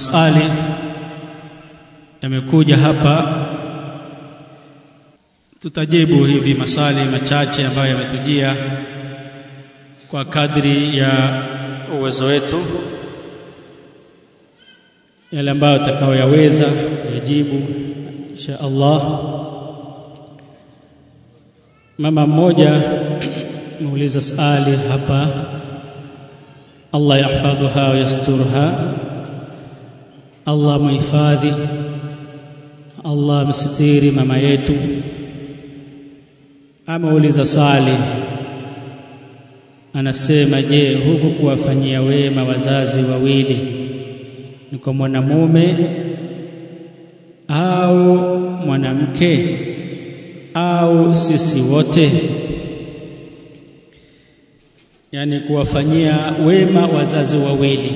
maswali yamekuja hapa tutajibu hivi maswali machache ambayo yametujia kwa kadri ya uwezo wetu yale ambayo tutakayoyaweza yajibu insha Allah mama mmoja muuliza swali hapa Allah yahfadhuha wa yasturha Allah muhifadhi Allah msitiri mama yetu ameuliza swali anasema je huku kuwafanyia wema wazazi wawili ni kwa mwanamume au mwanamke au sisi wote yani kuwafanyia wema wazazi wawili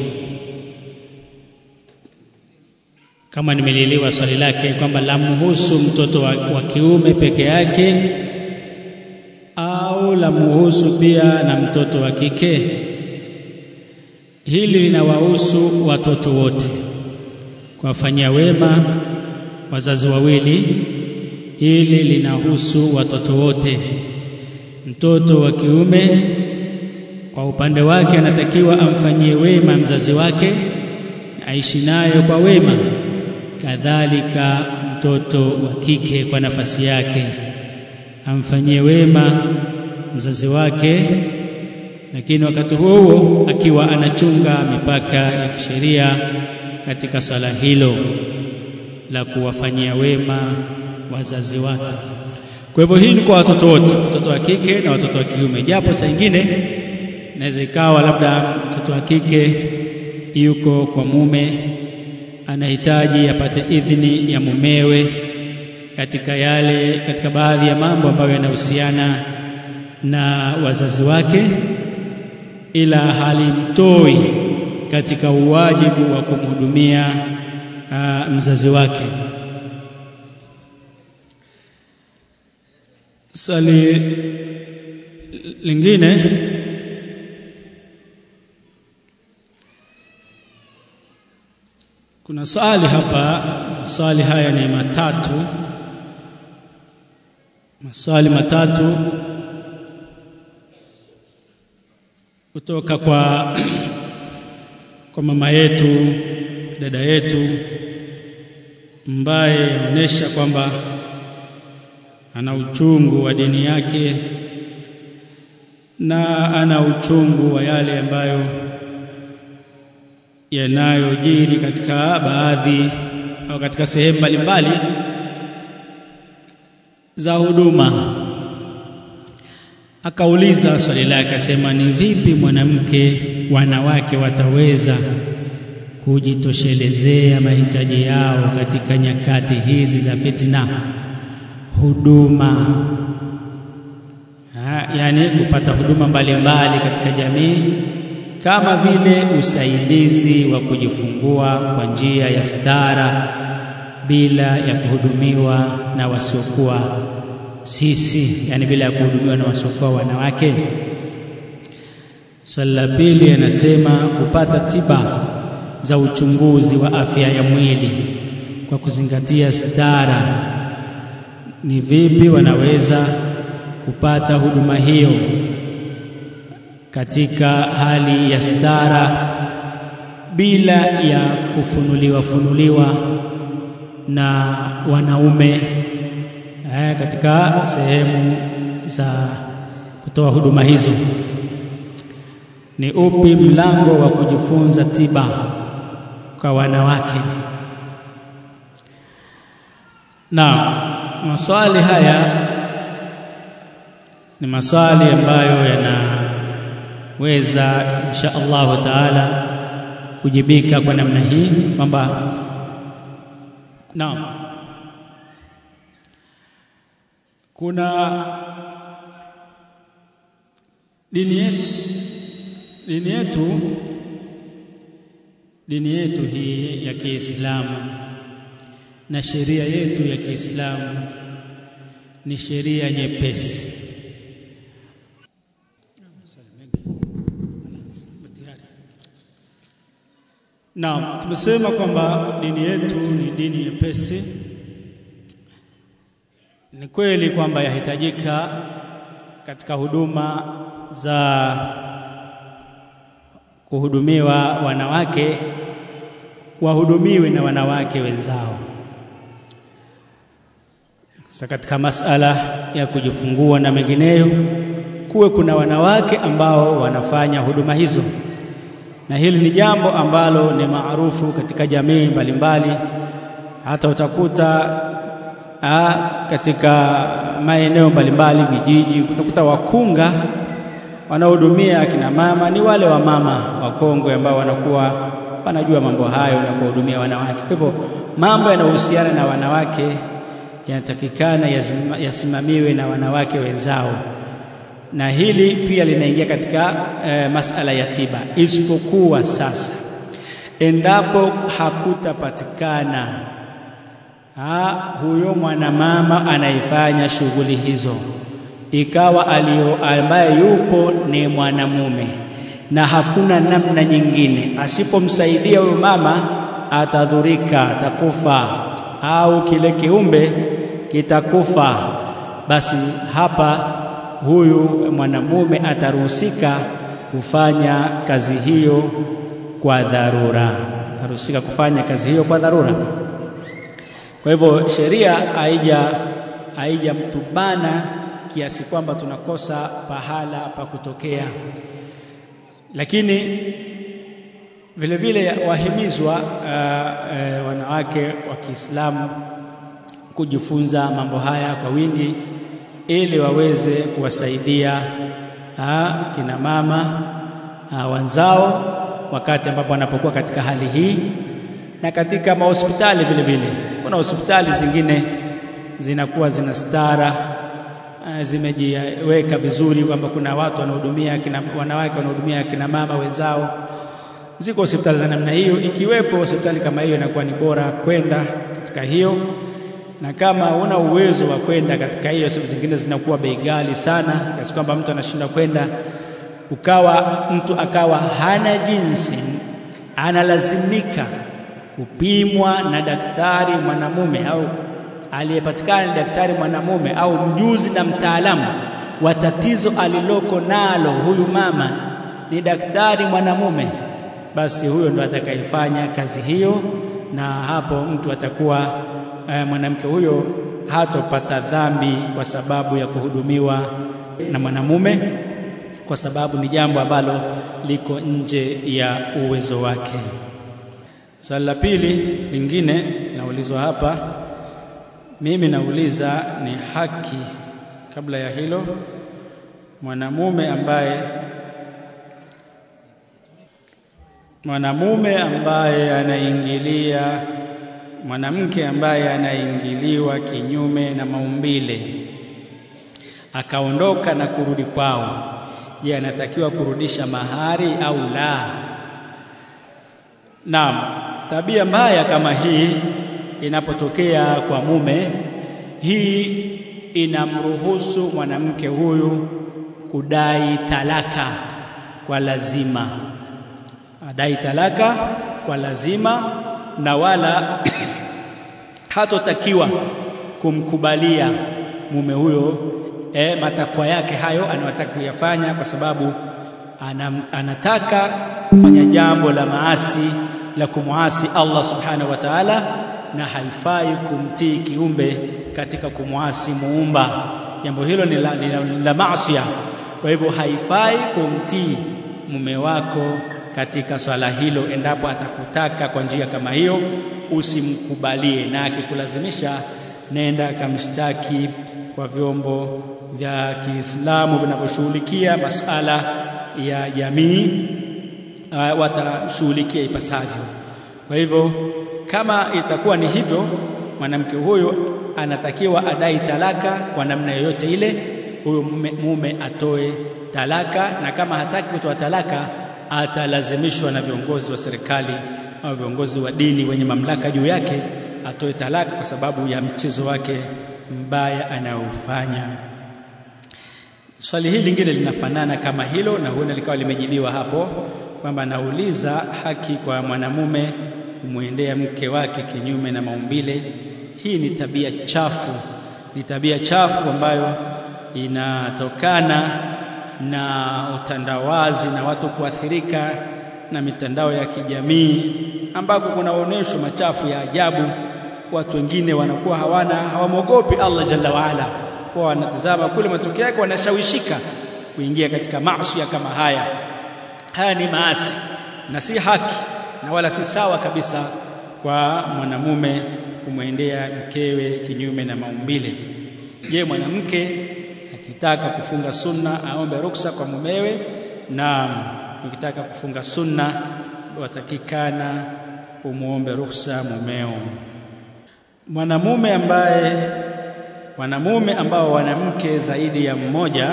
kama nimelelewa swali lake kwamba lamhusu mtoto wa, wa kiume peke yake au lamhusu pia na mtoto wa kike hili linawahusu watoto wote kuwafanyia wema wazazi wawili hili linahusu watoto wote mtoto wa kiume kwa upande wake anatakiwa amfanyie wema mzazi wake aishi nayo kwa wema kadhalika mtoto wa kike kwa nafasi yake amfanyie wema mzazi wake lakini wakati huo huo akiwa anachunga mipaka ya kisheria katika swala hilo la kuwafanyia wema wazazi wake kwa hivyo hii ni kwa watoto wote watoto wa kike na watoto wa kiume japo saa nyingine inaweza ikawa labda mtoto wa kike yuko kwa mume anahitaji apate idhini ya mumewe katika yale katika baadhi ya mambo ambayo yanahusiana na wazazi wake ila halimtoi katika uwajibu wa kumhudumia uh, mzazi wake swali lingine kuna swali hapa maswali haya ni matatu maswali matatu kutoka kwa kwa mama yetu dada yetu ambaye anaonyesha kwamba ana uchungu wa dini yake na ana uchungu wa yale ambayo yanayojiri katika baadhi au katika sehemu mbalimbali za huduma akauliza swali lake akasema ni vipi mwanamke wanawake wataweza kujitoshelezea mahitaji yao katika nyakati hizi za fitna huduma ha, yani kupata huduma mbalimbali mbali katika jamii kama vile usaidizi wa kujifungua kwa njia ya stara bila ya kuhudumiwa na wasiokuwa sisi yani bila ya kuhudumiwa na wasiokuwa wanawake swali la pili anasema kupata tiba za uchunguzi wa afya ya mwili kwa kuzingatia stara ni vipi wanaweza kupata huduma hiyo katika hali ya stara bila ya kufunuliwa funuliwa na wanaume eh, katika sehemu za kutoa huduma hizo ni upi mlango wa kujifunza tiba kwa wanawake na maswali haya ni maswali ambayo yanaweza insha Allahu taala kujibika kwa namna hii kwamba naam kuna dini yetu dini yetu dini yetu hii ya Kiislamu na sheria yetu ya Kiislamu ni sheria nyepesi Naam, tumesema kwamba dini yetu ni dini nyepesi. Ni kweli kwamba yahitajika katika huduma za kuhudumiwa wanawake wahudumiwe na wanawake wenzao. Sasa katika masala ya kujifungua na mengineyo, kuwe kuna wanawake ambao wanafanya huduma hizo, na hili ni jambo ambalo ni maarufu katika jamii mbalimbali. Hata utakuta a, katika maeneo mbalimbali, vijiji, utakuta wakunga wanaohudumia akina mama ni wale wa mama wakongwe ambao wanakuwa wanajua mambo hayo na kuwahudumia wanawake. Kwa hivyo mambo yanayohusiana na wanawake yanatakikana yasimamiwe na wanawake wenzao, na hili pia linaingia katika e, masala ya tiba, isipokuwa sasa, endapo hakutapatikana ha, huyo mwanamama anayefanya shughuli hizo, ikawa alio ambaye yupo ni mwanamume na hakuna namna nyingine, asipomsaidia huyo mama atadhurika, atakufa au kile kiumbe kitakufa, basi hapa huyu mwanamume ataruhusika kufanya kazi hiyo kwa dharura, ataruhusika kufanya kazi hiyo kwa dharura. Kwa hivyo sheria haija haijamtubana kiasi kwamba tunakosa pahala pa kutokea, lakini vile vile wahimizwa uh, uh, wanawake wa Kiislamu kujifunza mambo haya kwa wingi ili waweze kuwasaidia uh, kina mama uh, wenzao wakati ambapo wanapokuwa katika hali hii, na katika mahospitali vile vile. Kuna hospitali zingine zinakuwa zina stara uh, zimejiweka vizuri kwamba kuna watu wanahudumia kina wanawake wanahudumia kina mama wenzao Ziko hospitali za namna hiyo. Ikiwepo hospitali kama hiyo, inakuwa ni bora kwenda katika hiyo, na kama una uwezo wa kwenda katika hiyo, sababu zingine zinakuwa bei ghali sana kiasi kwamba mtu anashinda kwenda, ukawa mtu akawa hana jinsi, analazimika kupimwa na daktari mwanamume au aliyepatikana ni daktari mwanamume au mjuzi na mtaalamu wa tatizo aliloko nalo huyu mama ni daktari mwanamume basi huyo ndo atakayefanya kazi hiyo, na hapo mtu atakuwa eh, mwanamke huyo hatopata dhambi kwa sababu ya kuhudumiwa na mwanamume, kwa sababu ni jambo ambalo liko nje ya uwezo wake. Swali la pili lingine naulizwa hapa, mimi nauliza ni haki, kabla ya hilo, mwanamume ambaye mwanamume ambaye anaingilia mwanamke ambaye anaingiliwa kinyume na maumbile akaondoka na kurudi kwao, je, anatakiwa kurudisha mahari au la? Naam, tabia mbaya kama hii inapotokea kwa mume, hii inamruhusu mwanamke huyu kudai talaka kwa lazima adai talaka kwa lazima na wala hatotakiwa kumkubalia mume huyo e, matakwa yake hayo anayotaka kuyafanya, kwa sababu anam, anataka kufanya jambo la maasi la kumwasi Allah subhanahu wa ta'ala, na haifai kumtii kiumbe katika kumwasi muumba. Jambo hilo ni la, ni la, la maasi. Kwa hivyo haifai kumtii mume wako katika swala hilo. Endapo atakutaka kwa njia kama hiyo, usimkubalie, na akikulazimisha, nenda kamshtaki kwa vyombo vya Kiislamu vinavyoshughulikia masala ya jamii, uh, watashughulikia ipasavyo. Kwa hivyo kama itakuwa ni hivyo, mwanamke huyo anatakiwa adai talaka kwa namna yoyote ile, huyo mume, mume atoe talaka, na kama hataki kutoa talaka atalazimishwa na viongozi wa serikali au viongozi wa dini wenye mamlaka juu yake atoe talaka kwa sababu ya mchezo wake mbaya anaofanya. Swali hili lingine linafanana kama hilo na huenda likawa limejibiwa hapo kwamba anauliza haki kwa mwanamume kumwendea mke wake kinyume na maumbile. Hii ni tabia chafu, ni tabia chafu ambayo inatokana na utandawazi na watu kuathirika na mitandao ya kijamii ambako kunaonyeshwa machafu ya ajabu. Watu wengine wanakuwa hawana hawamwogopi Allah jalla waala, kwa wanatazama kule, matokeo yake wanashawishika kuingia katika maasi kama haya. Haya ni maasi na si haki na wala si sawa kabisa kwa mwanamume kumwendea mkewe kinyume na maumbile. Je, mwanamke akitaka kufunga sunna aombe ruksa kwa mumewe? Na ukitaka kufunga sunna watakikana umuombe ruksa mumeo. Mwanamume ambaye wanamume ambao wana mke zaidi ya mmoja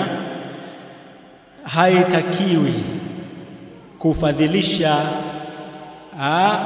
haitakiwi kufadhilisha a,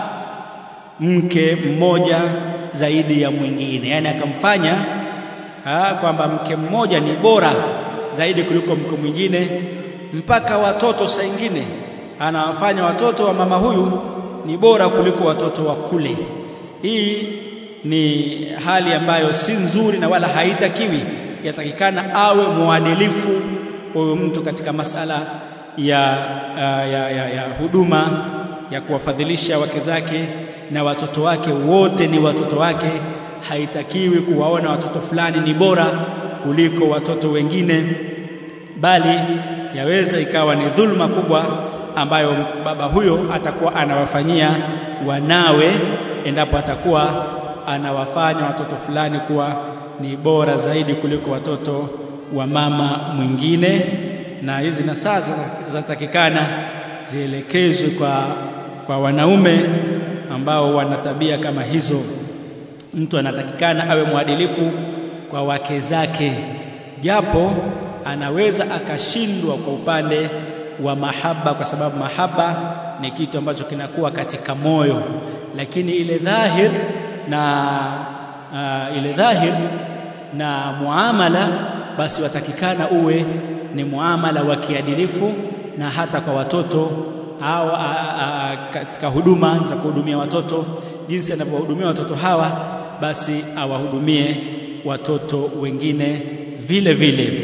mke mmoja zaidi ya mwingine, yaani akamfanya kwamba mke mmoja ni bora zaidi kuliko mke mwingine, mpaka watoto saa ingine anawafanya watoto wa mama huyu ni bora kuliko watoto wa kule. Hii ni hali ambayo si nzuri na wala haitakiwi. Yatakikana awe mwadilifu huyu mtu katika masala ya, ya, ya, ya, ya huduma ya kuwafadhilisha wake zake na watoto wake wote ni watoto wake. Haitakiwi kuwaona watoto fulani ni bora kuliko watoto wengine, bali yaweza ikawa ni dhulma kubwa ambayo baba huyo atakuwa anawafanyia wanawe endapo atakuwa anawafanya watoto fulani kuwa ni bora zaidi kuliko watoto wa mama mwingine. Na hizi nasaha zinatakikana zielekezwe kwa, kwa wanaume ambao wana tabia kama hizo. Mtu anatakikana awe mwadilifu kwa wake zake, japo anaweza akashindwa kwa upande wa mahaba, kwa sababu mahaba ni kitu ambacho kinakuwa katika moyo, lakini ile dhahir na uh, ile dhahir na muamala, basi watakikana uwe ni muamala wa kiadilifu, na hata kwa watoto au katika huduma za kuhudumia watoto, jinsi anavyowahudumia watoto hawa, basi awahudumie watoto wengine vile vile.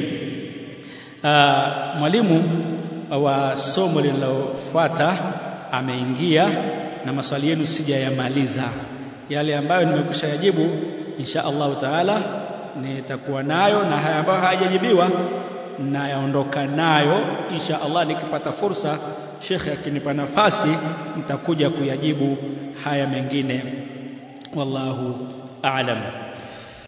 Uh, mwalimu wa somo linalofuata ameingia na maswali yenu sijayamaliza. Yale ambayo nimekwisha yajibu, insha Allahu taala nitakuwa nayo, na haya ambayo hayajajibiwa nayaondoka nayo insha Allah. Nikipata fursa, shekhe akinipa nafasi, nitakuja kuyajibu haya mengine. Wallahu a'lam.